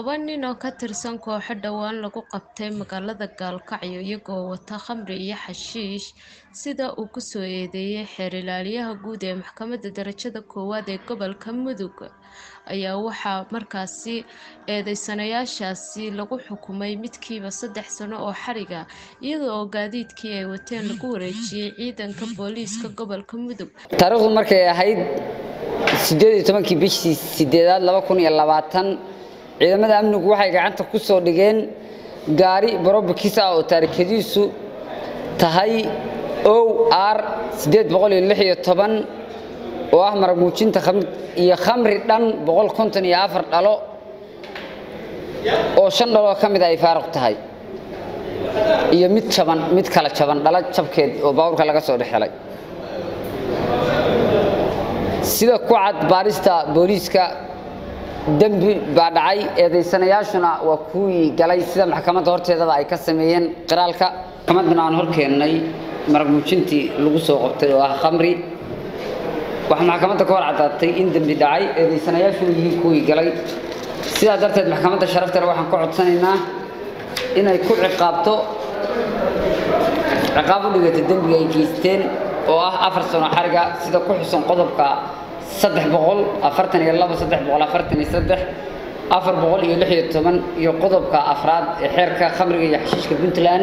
laba nin oo ka tirsan kooxo dhowaan lagu qabtay magaalada gaalkacyo iyagoo wata khamri iyo xashiish sida uu ku soo eedeeyay xeer ilaaliyaha guud ee maxkamadda darajada koowaad ee gobolka mudug ayaa waxaa markaasi eedeysanayaashaasi lagu xukumay midkiiba saddex sano oo xariga iyada oo gaadiidkii ay wateen lagu wareejiyey ciidanka booliiska gobolka mudug taariikhdu markay ahayd sideed iyo tobankii bishii sideedaad laba kun iyo labaatan ciidamada amnigu waxay gacanta ku soo dhigeen gaari barobakis ah oo taarikadiisu tahay o r sideed boqol iyo lix iyo toban oo ah marag muujinta iyo khamri dhan boqol konton iyo afar dhalo oo shan dhaloo ka mid ay faaruq tahay iyo mid jaban mid kala jaban dhalo jabkeed oo baabuurka laga soo dhex helay sida ku cad baarista booliiska dembi baa dhacay eedaysanayaashuna waa kuwii galay sida maxkamadda horteedaba ay ka sameeyeen qiraalka maxkamaddana aan hor keennay marag muujintii lagu soo qabtay oo ah khamri waxaa maxkamadda ka hor caddaatay in dembi dhacay eedaysanayaashuna yihiin kuwii galay sidaa darteed maxkamadda sharaftale waxaan ka codsanaynaa inay ku ciqaabto ciqaab u dhigata dembiga ay geysteen oo ah afar sano xariga sida ku xusan qodobka saddex boqol afartan iyo labo saddex boqol afartan iyo saddex afar boqol iyo lix iyo toban iyo qodobka afraad ee xeerka khamriga iyo xashiishka puntland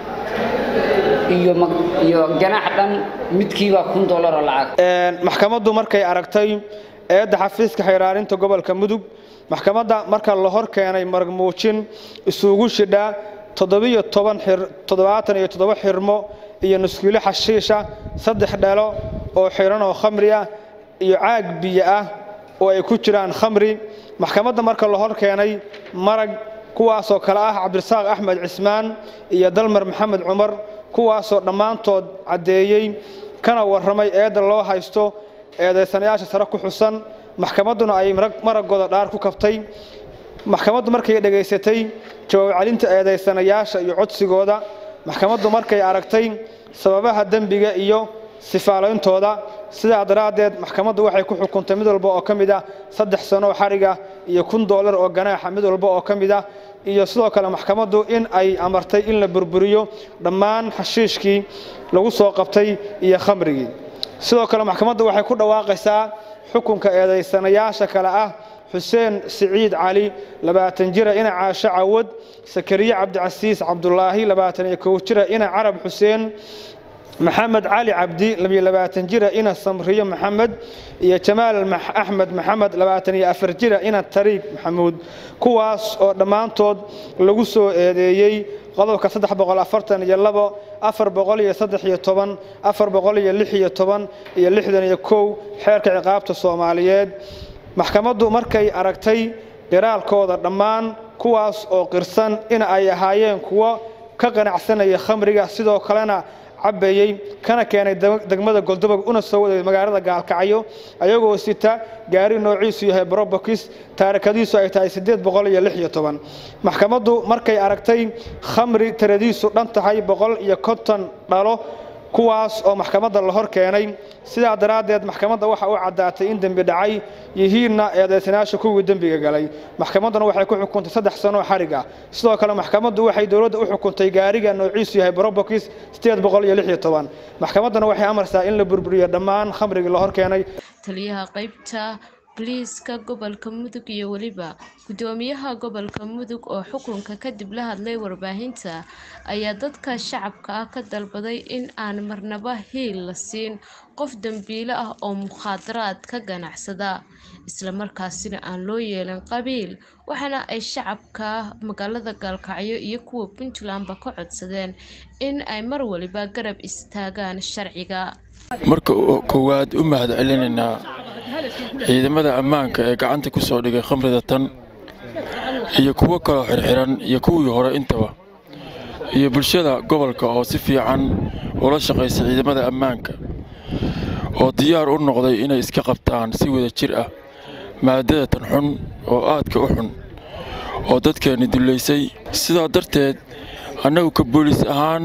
iyo iyo ganaax dhan midkiiba kun dollar oo lacag maxkamaddu markay aragtay eedda xafiiska xayraarinta gobolka mudug maxkamadda marka la hor keenay marag muujin isugu shidha toddobiyo toban toddobaatan iyo toddoba xirmo iyo nuskiilo xashiisha saddex dhalo oo xiran oo khamri ah iyo caag biyo ah oo ay ku jiraan khamri maxkamadda marka la hor keenay marag kuwaasoo kale ah cabdirasaaq axmed cismaan iyo dalmar maxamed cumar kuwaasoo dhammaantood caddeeyey kana warramay eedda loo haysto eedaysanayaasha sare ku xusan maxkamadduna ay maragooda dhaar ku kabtay maxkamaddu markay dhegaysatay jawaab celinta eedaysanayaasha iyo codsigooda maxkamaddu markay aragtay sababaha dembiga iyo sifaaleyntooda sidaa daraaddeed maxkamaddu waxay ku xukuntay mid walba oo ka mid ah saddex sano xariga iyo kun doolar oo ganaaxa mid walba oo ka mid ah iyo sidoo kale maxkamaddu in ay amartay in la burburiyo dhammaan xashiishkii lagu soo qabtay iyo khamrigii sidoo kale maxkamaddu waxay ku dhawaaqaysaa xukunka eedaysanayaasha kale ah xuseen siciid cali labaatan jira ina caasho cawad sakariye cabdicasiis cabdulaahi labaatan iyo kow jira ina carab xuseen maxamed cali cabdi labiyo labaatan jira ina samriyo maxamed iyo jamaal axmed maxamed labaatan iyo afar jira ina tariiq maxamuud kuwaas oo dhammaantood lagu soo eedeeyey qodobka saddex boqol afartan iyo labo afar boqol iyo saddex iyo toban afar boqol iyo lix iyo toban iyo lixdan iyo kow xeerka ciqaabta soomaaliyeed maxkamaddu markay aragtay qiraalkooda dhammaan kuwaas oo qirsan in ay ahaayeen kuwo ka qanacsanaya khamriga sidoo kalena cabbayey kana keenay degmada goldobog una soo waday magaalada gaalkacyo ayagoo sita gaari noociisu yahay brobokis taarikadiisu ay tahay siddeed boqol iyo lix iyo toban maxkamaddu markay aragtay khamri tiradiisu dhan tahay boqol iyo konton dhalo kuwaas oo maxkamadda la hor keenay sidaa daraaddeed maxkamadda waxa u caddaatay in dembi dhacay yihiinna eedaysanayaasha kuwii dembiga galay maxkamadduna waxay ku xukuntay saddex sanoo xarig ah sidoo kale maxkamaddu waxay dowladda u xukuntay gaariga noociisu yahay brobokis sideed boqol iyo lix iyo toban maxkamadduna waxay amarsaa in la burburiyo dhammaan khamrigii la hor keenay taliyaha qaybta boliiska gobolka mudug iyo weliba gudoomiyaha gobolka mudug oo xukunka kadib la hadlay warbaahinta ayaa dadka shacabka ah ka dalbaday in aan marnaba hiil la siin qof dambiile ah oo mukhaadaraad ka ganacsada islamarkaasina aan loo yeelin qabiil waxaana ay shacabka magaalada gaalkacyo iyo kuwa puntlandba ka codsadeen in ay mar waliba garab istaagaan sharciga marka koowaad u mahad celinaynaa ciidamada ammaanka ee gacanta ku soo dhigay khamrida tan iyo kuwo kaloo xirxiran iyo kuwii hore intaba iyo bulshada gobolka oo si fiican ula shaqaysa ciidamada ammaanka oo diyaar u noqday inay iska qabtaan si wada jir ah maadada tan xun oo aadka u xun oo dadkeenni dullaysay sidaa darteed annagu ka booliis ahaan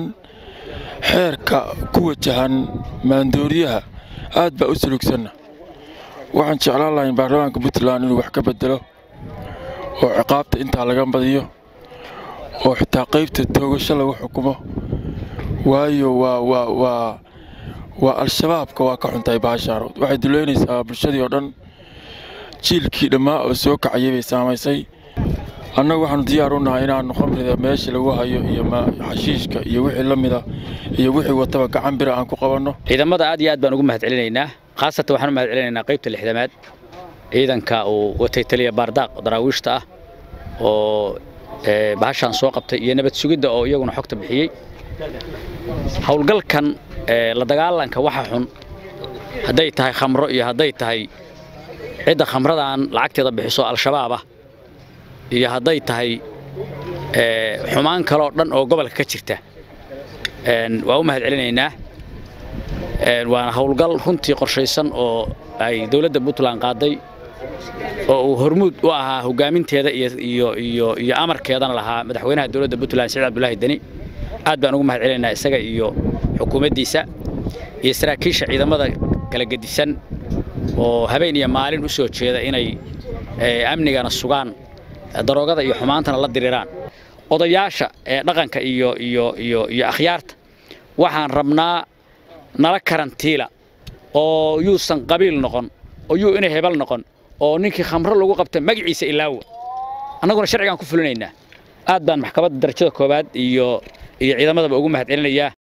xeerka ku wajahan maandooriyaha aad baa u sulugsanna waxaan jeclaan lahayn baarlamaanka puntland inuu wax ka bedelo oo ciqaabta intaa laga badiyo oo xitaa qaybta toogasho lagu xukumo waayo waa waa waa waa al-shabaabka waa ka xuntahay baashaan waxay duleynaysaa bulshadii oo dhan jiilkii dhammaa oo soo kacayay bay saamaysay annagu waxaanu diyaar u nahay inaannu khamrida meesha lagu hayo iyo xashiishka iyo wixii la mida iyo wixii wataba gacan bira aan ku qabanno ciidamada aad iyo aad baan ugu mahad celinaynaa khaasatan waxaan u mahad celinaynaa qaybta lixdamaad ciidanka uu watay taliya baardaaq daraawiishta ah oo bahashaan soo qabtay iyo nabad sugidda oo iyaguna xogta bixiyey howlgalkan la dagaalanka waxa xun hadday tahay khamro iyo hadday tahay cidda khamradaan lacagteeda bixiso al-shabaab ah iyo hadday tahay xumaan kaloo dhan oo gobolka ka jirta waa u mahad celinaynaa waana howlgal runtii qorshaysan oo ay dowladda puntland qaaday oo uu hormuud u ahaa hogaaminteeda iyo amarkeedana lahaa madaxweynaha dowladda puntland siciid cabdulaahi deni aad baan ugu mahad celinaynaa isaga iyo xukuumaddiisa iyo saraakiisha ciidamada kala gedisan oo habeen iyo maalin u soo jeeda inay amnigana sugaan daroogada iyo xumaantana la diriiraan odayaasha ee dhaqanka iyo iyo iyo iyo akhyaarta waxaan rabnaa nala karantiila oo yuusan qabiil noqon oo yuu inay hebel noqon oo ninkii khamro lagu qabta magaciisa ilaawa annaguna sharcigaan ku fulinaynaa aad baan maxkamadda darajada koowaad iyo iyo ciidamadaba ugu mahad celinayaa